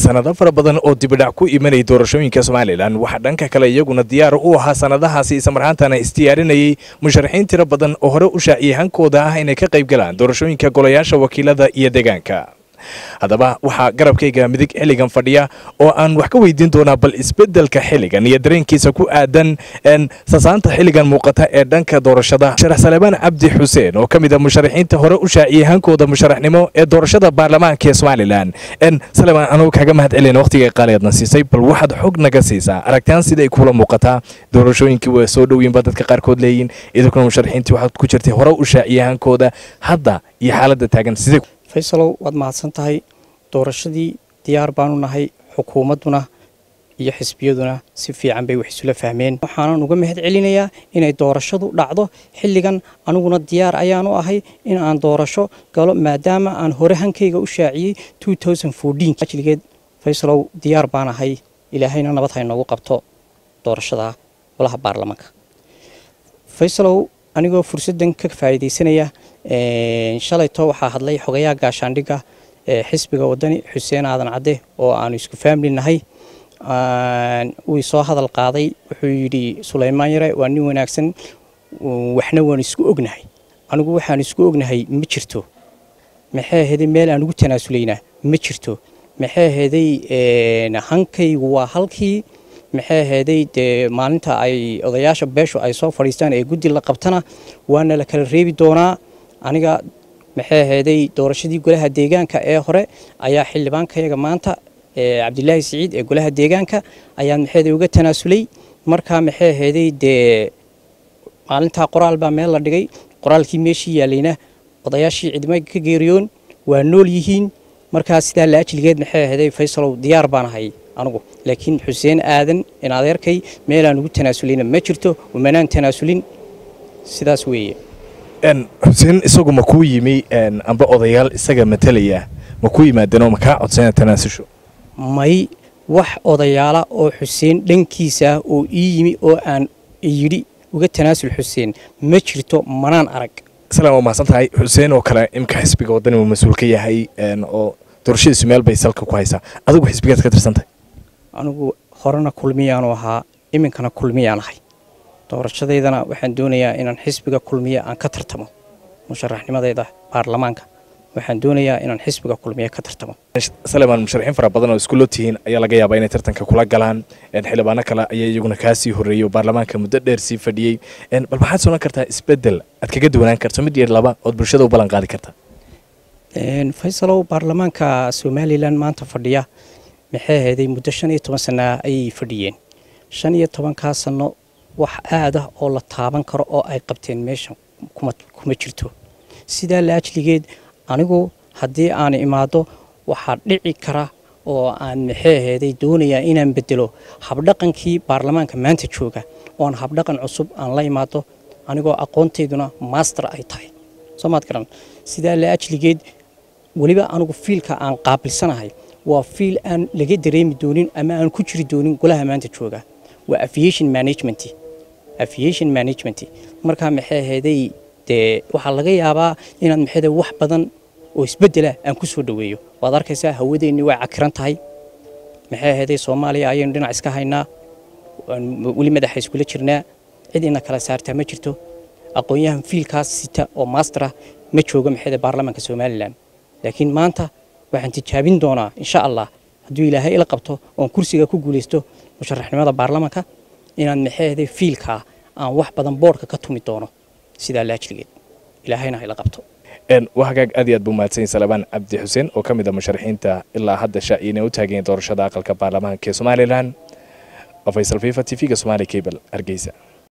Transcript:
sanado fara badan oo dibidhac ku imanayay doorashooyinka somalilan waxaa dhanka kale iyaguna diyaar u ahaa sanadahaasi islamarhaantana isdiyaarinayay musharaxiin tiro badan oo hore u shaaciyay hankooda ah inay ka qayb galaan doorashooyinka golayaasha wakiilada iyo deegaanka haddaba waxaa garabkayga midig xilligan fadhiya oo aan wax ka weydiin doonaa bal isbedelka xilligan iyo dareenkiisa ku aadan sasaanta xilligan muuqata ee dhanka doorashada sharax salebaan cabdi xuseen oo ka mid a musharaxiinta hore u shaaciyey hankooda musharaxnimo ee doorashada baarlamaanka ee somalilan salebaan anugu kaga mahad celina waqtiga qaaliadna siisay bal waxaad xog naga siisaa aragtaan siday kuula muuqataa doorashooyinkii waa soo dhowiinba dadka qaarkood leeyihin idinkuna musharaxiintii waxaad ku jirtay hore u shaaciyey hankooda hadda iyo xaaladda taagan sidee faysalow waad mahadsan tahay doorashadii diyaar baanu nahay xukuumadduna iyo xisbiyaduna si fiican bay wax isula fahmeen waxaanan uga mahad celinayaa inay doorashadu dhacdo xilligan aniguna diyaar ayaanu ahay in aan doorasho galo maadaama aan hore hankayga u shaaciyey ajligeed faysalow diyaar baan ahay ilaahayna nabad ha inoogu qabto doorashada golaha baarlamaanka faysalow anigoo fursaddan ka faa'iidaysanaya shalayto waxaa hadlay xogayaha gaashaandhigga ee xisbiga wadani xuseen aadan cadde oo aanu isku faamli nahay wuu soo hadal qaaday wuxuu yidhi sulaymaan yare waa nin wanaagsan waxna waanu isku ognahay anigu waxaanu isku ognahay ma jirto maxay ahaday meel aan ugu tanaasulaynaa ma jirto maxay ahaday hankaygu waa halkii maxay ahaday dee maalinta ay odayaasha beeshu ay soo fadhiistaan ee guddi la qabtana waana la kala reebi doonaa aniga maxay ahaday doorashadii golaha deegaanka ee hore ayaa xildhibaankayaga maanta cabdilaahi siciid ee golaha deegaanka ayaa maxay uga tanaasulay markaa maxay ahaday dee maalintaa qoraal baa meel la dhigay qoraalkii meeshii yaalayna odayaashii cidma ka geeriyoon waa nool yihiin markaa sidaa la ajligeed maxay ahaday faysalow diyaar baan ahay anugu laakiin xuseen aadan in adeerkay meelaan ugu tanaasulina ma jirto umanaan tanaasulin sidaas weeye xuseen isagu ma kuu yimi amba odayaal isaga matalaya ma ku yimaadeenoo ma kaa codsana tanaasusho may wax odayaala oo xuseen dhankiisa ah oo ii yimi oo aan yidhi uga tanaasul xuseen ma jirto manaan arag salaam waa mahadsan tahay xuseen oo kale imka xisbiga waddani uu mas-uul ka yahay oo doorashadiisu meel bay salka ku haysaa adigu xisbigaad ka tirsantahay anigu horena kulmiyaanu ahaa iminkana kulmiyaan ahay doorashadeydana waxaan doonayaa inaan xisbiga kulmiye aan ka tartamo musharaxnimadeyda baarlamaanka waxaan doonayaa inaan xisbiga kulmiye ka tartamo salemaan musharaxiin fara badan oo iskulo tihiin ayaa laga yaabaa inay tartanka kula galaan xildhibaano kale ayaa iyaguna kaa sii horreeyey oo baarlamaanka muddo dheer sii fadhiyey bal maxaad soonan kartaa isbedel aad kaga duwanaan karto mid iyo laba ood bulshada u ballan qaadi kartaa faysalow baarlamaanka somalilan maanta fadhiya maxay ahayday muddo shan iyo toban sana ayay fadhiyeen shan iyo tobankaa sano wax aad ah oo la taaban karo oo ay qabteen meeshan kuma jirto sidaa la ajligeed anigu haddii aan imaado waxaa dhici kara oo aan maxay ahayday doonayaa inaan bedelo habdhaqankii baarlamaanka maanta jooga oon habdhaqan cusub aan la imaado anigoo aqoontayduna master ay tahay soo maad garan sidaa la ajligeed weliba anigu fiilka aan qaabilsanahay waa fiil aan laga dareemi doonin ama aan ku jiri doonin golaha maanta jooga waa aviation management aviation management markaa maxay ahaday dee waxaa laga yaabaa inaad maxay wax badan oo isbedela aan ku soo dhoweeyo waad arkaysaa hawadeenni way cakiran tahay maxay ahaday soomaaliya ayaynu dhinac iska haynaa weli madaxa iskula jirnaa cid ina kala saartaa ma jirto aqoon-yahan fiilkaas sita oo maastera ma joogo maxay baarlamaanka somalilan laakiin maanta waxaan tijaabin doonaa insha allah hadduu ilaahay ila qabto oon kursiga ku guulaysto musharaxnimada baarlamaanka inaan maxay ahaday fiilkaa aan wax badan boodhka ka tumi doono sidaa laajligeed ilaahayna ha ila qabto waa hagaag aad iyo aad buu mahadsan salebaan cabdi xuseen oo ka mid a musharaxiinta ilaa hadda shaaciyina u taageen doorashada aqalka baarlamaanka ee somalilan faysal fifa t v-ga somaali cable hargeysa